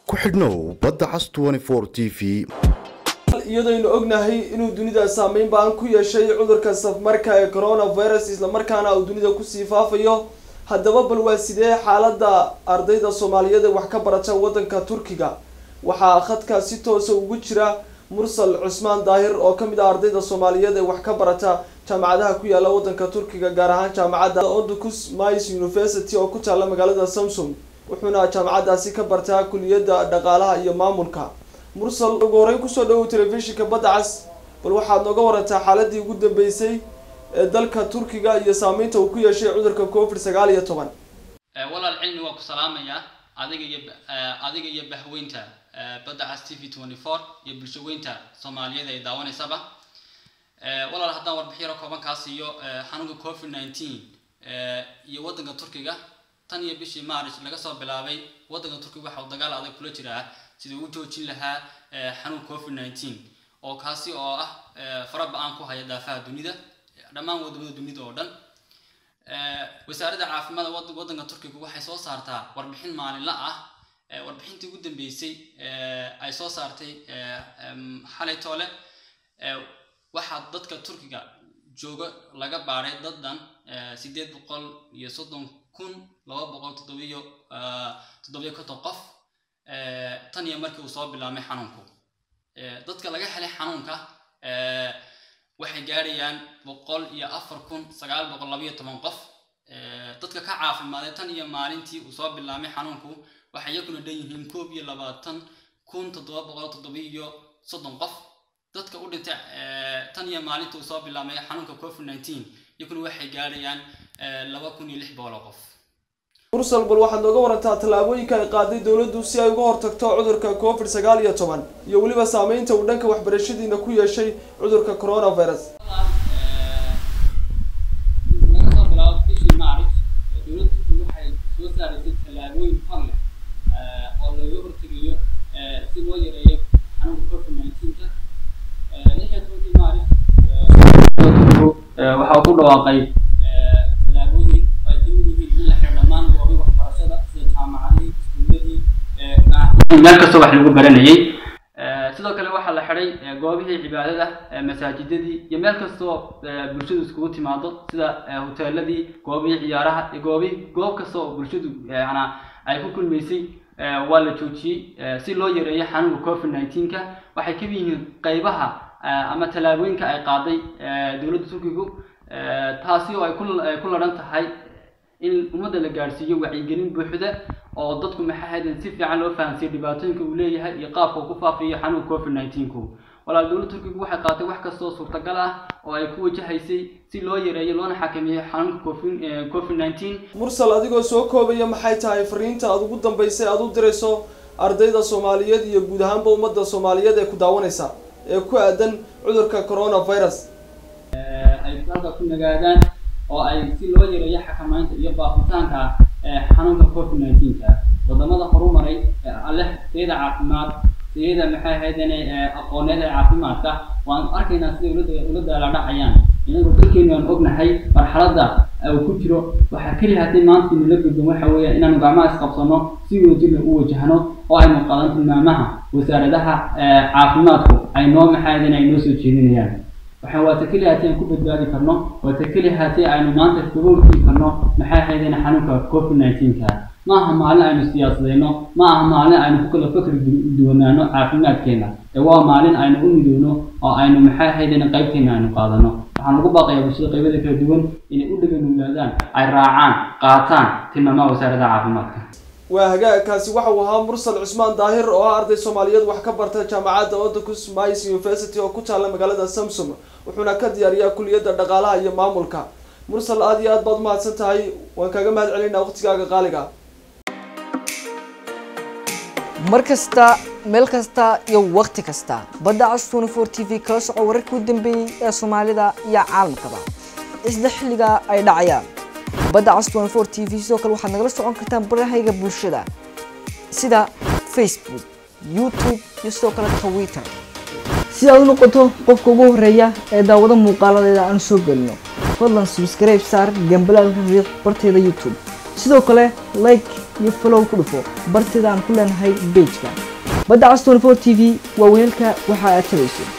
ku xidhnow badda cas t v iyadaynu ognahay inuu dunida saameyn baan ku yeeshay cudurka safmarka ee coronavirus islamarkaana uu dunida kusii faafayo haddaba bal waa sidee xaalada ardayda soomaaliyeed ee wax ka barata wadanka turkiga waxaa khadka si toosa ugu jira mursal cusmaan daahir oo kamid ah ardayda soomaaliyeed ee wax ka barata jaamacadaha ku yaala wadanka turkiga gaar ahaan jaamacadda ondicus mice university oo ku taala magaalada samsung wuxuuna jaamacadaasi ka bartaa kuliyadda dhaqaalaha iyo maamulka mursal ugu horeyn kusoo dhawow telefishinka badda cas bal waxaad nooga warantaa xaaladii ugu dambeysay ee dalka turkiga iyo saameynta uu ku yeeshay cudurka covid sagaal iyo toban walaal cilmi waa ku salaamayaa adiga iyo adiga iyo bahweynta badda cas t v twenty four iyo bulsho weynta soomaaliyeed ay daawanaysaba walaal haddaan warbixiyaro kooban kaa siiyo xanuunka covid nineteen iyo waddanka turkiga tan iyo bishii maaric laga soo bilaabay waddanka turkiga waxa uu dagaal adag kula jiraa sidii u joojin lahaa xanuun covid nineteen oo kaasi oo ah fara ba-aan ku haya daafaha dunida dhammaan wadamada dunida oo dhan wasaaradda caafimaadka waddanka turkiga waxay soo saartaa warbixin maalinla ah warbixintii ugu dambeysay ay soo saartay xalay toole waxaa dadka turkiga jooga laga baaray dadan sideed boqol iyo soddon kun laba boqol toddobiyo toddobiyo konton qof tan iyo markii uu soo bilaabmay xanuunku dadka laga helay xanuunka waxay gaarayaan boqol iyo afar kun sagaal boqol labayo toban qof dadka ka caafimaaday tan iyo maalintii uu soo bilaabmay xanuunku waxay iyaguna dhan yihiin koob iyo labaatan kun toddoba boqol toddobiyo soddon qof dadka u dhintay tan iyo maalintii uu soo bilaabmay xanuunka covid nineteen iyaguna waxay gaarayaan laba kun iyo lix boqol oo qof mursal bal waxaad nooga warantaa tallaabooyinka ay qaaday dowladdu si ay uga hortagto cudurka covid sagaal iyo toban iyo weliba saameynta uu dhanka waxbarashadiina ku yeeshay cudurka coronavirus laga soo bilaabo bishii maaric dowladdu waxay soo saaraysay tallaabooyin hor leh oo looga hortegayo si loo yareeyo xanuunka covid nineteenka lix iyo tobankii maaric waxa uu ku dhawaaqay tallaabooyin ay kamid yihiin in la xiro dhammaan goobi waxbarashada sida jaamacadihii iskuuladii meel kastoo wax lagu baranayay sidoo kale waxaa la xiday goobihii cibaadada masaajidadii iyo meel kastoo bulshadu iskugu timaado sida hoteeladii goobihii ciyaaraha iyo goobi goob kasta oo bulshadu yana ay ku kulmaysay waa la joojiyey si loo yareeyo xanuunka covid nineteenka waxay kamid yihiin qeybaha ama tallaabooyinka ay qaaday dowladda turkigu taasi oo ay ku ladhan tahay in ummadda la gaadhsiiyo wacyigelin buuxda oo dadku maxay ahayd si fiican loo fahansiiyo dhibaatooyinka uu leeyahay iyo qaabka uu ku faafiyo xanuunka covid nineteenku walaal dowladda turkigu waxay qaatay wax kastoo suurtagal ah oo ay ku wajahaysay si loo yareeyo loona xakameeyo xanuunka covid nineteen mursal adigoo soo koobaya maxay tahay fariinta aada ugu dambeysay aada u dirayso ardayda soomaaliyeed iyo guud ahaanba ummadda soomaaliyeed ee ku daawanaysa ee ku aadan cudurka coronavirus ay halka ku nagaadaan oo ay si loo yareeyo xakamaynta iyo baafitaanka xanuunka covid nineteenka wadamada horumaray aleh tayada caafimaad tayada maxay ahaydeen aqooneed ee caafimaadka waan arkaynaa siday ula daaladhacayaan inagoo dalkeenu aan ognahay marxaladda uu ku jiro waxaa keliya haddii maanta nala gudban waxa weeya inaanu gacmaha isqabsano si wadajirna u wajahno oo aynu qadan tilmaamaha wasaaradaha caafimaadku ay noo maxay ahaydeen ay noo soo jeedinayaan waxaan waa ta keliya hatii aan ku badbaadi karno waa ta keliya hatii aynu maanta kaga hortegi karno maxay ahaydeen xanuunka covid nineteenka ma aha maalin aynu siyaasadeyno ma aha maalin aynu ku kala fakri duwanaano caafimaadkeena ee waa maalin aynu u midowno oo aynu maxay ahaydeen qaybteena aynu qaadano waxaan ugu baaqayaa bulshada qaybada kala duwan inay u dhaganuglaadaan ay raacaan qaataan tilmaamaha wasaaradda caafimaadka waa hagaagkaasi waxa uu ahaa mursal cusmaan daahir oo ah arday soomaaliyeed wax ka barta jaamacadda ondicus mice university oo ku taala magaalada samsung wuxuuna ka diyaariyaa kuliyadda dhaqaalaha iyo maamulka mursal aada iyo aad baad umahadsan tahay waan kaaga mahad celinaa waqtigaaga qaaliga mar kasta meel kasta iyo waqti kasta badda cas twenty four t v kala soco wararkii u dambeeyey ee soomaalida iyo caalamkaba isla xilliga ay dhacayaan badda cas twenty four t v sidoo kale waxaad nagala socon kartaan barahayga bulshada sida facebook youtube iyo sidoo kale twitter si aad u noqoto qofka ugu horeeya ee daawado muuqaaladeeda aan soo gelino fadlan subscribe saar gambalaalka riix barteeda youtube sidoo kale like iyo follow ku dhufo bartida aan ku leenahay bejka badda cas 24 t v waa weelka waxa aad tabayso